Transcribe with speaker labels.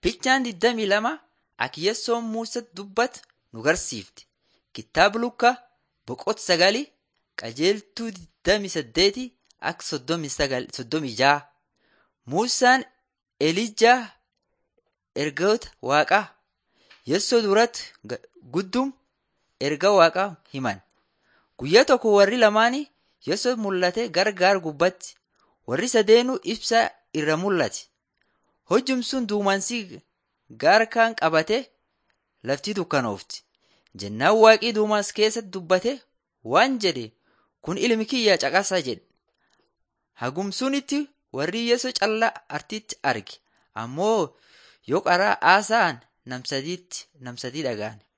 Speaker 1: Fichaan 22 Akiyessoon Muusaa dubbatu nu garsiifti. Kitaaba Lukaa boqota sagali qajeeltuu 28 akka 36. Muusaan Elijaa ergoota waaqaa Yessoo duratti guddum erga waaqaa himan. Guyyaa tokko warri lamaanii Yessoo mul'ate gargaar gubbatti. Warri sadeenuu ibsaa irra mul'ate. Hojjum sun duumansii gaara kaan qabate lafti dukkanoofti. Jennaan waaqii duumans keessatti dubbate waan jedhe kun ilmi kiyya caqasaa jedhe. Hagum sunitti warri Yesoo callaa artitti arge ammoo yoo qaraa haasa'an nam sadii dhaga'an.